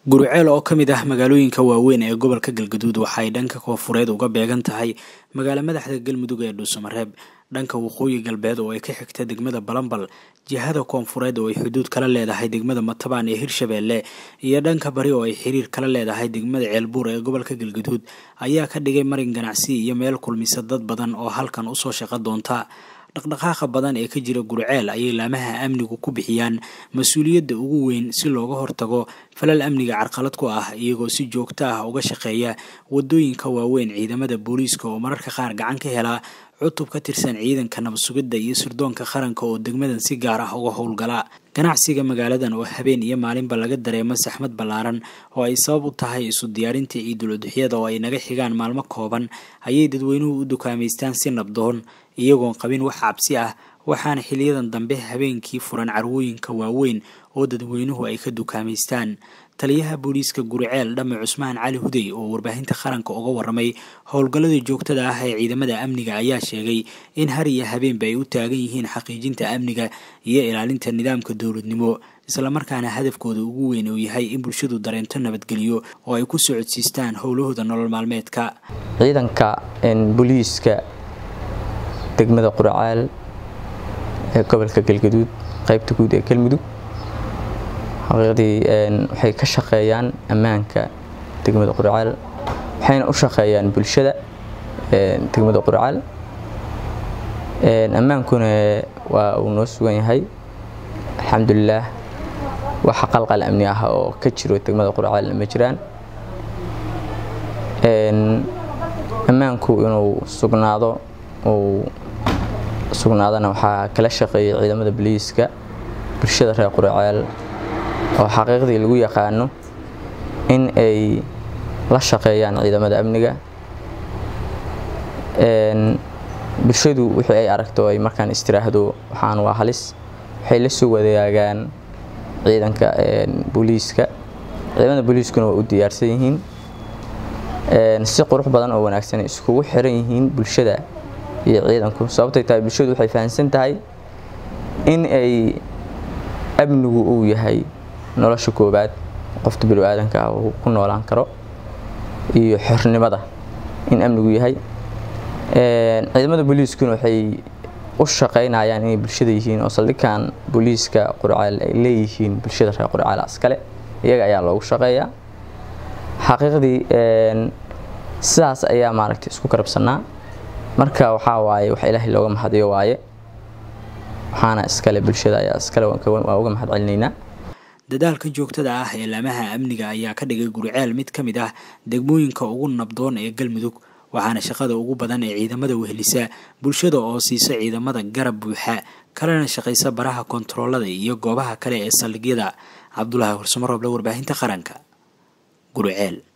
guriceel oo ka mid ah magaalooyinka waaweyn ee gobolka galgaduud waxay dhanka koonfureed uga beegan tahay magaalo madaxda galmudug ee dhuusamareeb dhanka waqooyi galbeed oo ay ka xigta degmada balambal jihada koonfureed oo ay xuduud kala leedahay degmada matabaan ee hirshabeelle iyo dhanka bari oo ay xiriir kala leedahay degmada ceelbuur ee gobolka galgaduud ayaa ka dhigay marin ganacsi iyo meel kulmisa dad badan oo halkan usoo shaqo doonta dhaqdhaqaaqa badan ee ka jira guriceel ayay laamaha amnigu ku bixiyaan mas-uuliyadda ugu weyn si looga hortago falal amniga carqalad ku ah iyagoo si joogto ah uga shaqeeya wadooyinka waaweyn ciidamada booliiska oo mararka qaar gacan ka helaa cutub ka tirsan ciidanka nabadsugidda iyo sirdoonka qaranka oo degmadan si gaar ah uga howlgala ganacsiga magaaladan oo habeen iyo maalinba laga dareemo saxmad ballaaran oo ay sabab u tahay isu diyaarinta ciidul-uduxyada oo ay naga xigaan maalmo kooban ayay dadweynuhu u dukaamaystaan si nabdoon iyagoon qabin wax cabsi ah waxaana xiliyadan dambe habeenkii furan carwooyinka waaweyn oo dadweynuhu ay ka dukaamaystaan taliyaha booliiska guriceel dhame cusmaan cali hudey oo warbaahinta qaranka uga waramay howlgallada joogtada ah ee ciidamada amniga ayaa sheegay in har iyo habeenba ay u taagan yihiin xaqiijinta amniga iyo ilaalinta nidaamka dowladnimo islamarkaana hadafkooda ugu weyn uu yahay in bulshadu dareento nabadgelyo oo ay ku socodsiistaan howlahooda nolol maalmeedka ciidanka booliiska degmada qurcaal ee gobolka galgaduud qaybta guud ee galmudug xaqiiqdii waxay ka shaqeeyaan ammaanka degmada qurcaal waxayna u shaqeeyaan bulshada degmada qurcaal ammaankuna waa uu noo sugan yahay alxamdulilaah waxa qalqal amni ah oo ka jiro degmada qurcaalna ma jiraan ammaanku inuu sugnaado uu sugnaadana waxaa kala shaqeeyay ciidamada boliiska bulshada reer qurceel oo xaqiiqdii lagu yaqaano in ay la shaqeeyaan ciidamada amniga bulshadu wixii ay aragto ay markaan istiraahdo waxaan waa halis waxay la soo wadaagaan ciidanka booliiska ciidamada booliiskuna waa u diyaarsan yihiin si qurux badan oo wanaagsan iskugu xiran yihiin bulshada iyo ciidanku sababtay tahay bulshadu waxay fahamsan tahay in ay amnigu uu yahay nolosha koobaad qofta bini-aadanka ah uu ku noolaan karo iyo xornimada in amnigu yahay ciidamada booliiskuna waxay u shaqaynayaan inay bulshada yihiin oo saldhigan booliiska qurcaal ay leeyihiin bulshada reer qurcaal askale iyaga ayaa loogu shaqeeyaa xaqiiqdii sidaas ayaa maaragtay isku karabsanaa marka waxaa waaye wax ilaahay looga mahadiyo waaye waxaana iskale bulshada ayaa iskale waa uga mahad celinaynaa dadaalka joogtada ah ee laamaha amniga ayaa ka dhigay guriceel mid ka mid ah degmooyinka ugu nabdoon ee galmudug waxaana shaqada ugu badan ee ciidamada wehelisa bulshada oo siisa ciidamada garab buuxa kalena shaqaysa baraha kontaroolada iyo goobaha kale ee saldhigyada cabdulaahi horsumarooble warbaahinta qaranka guriceel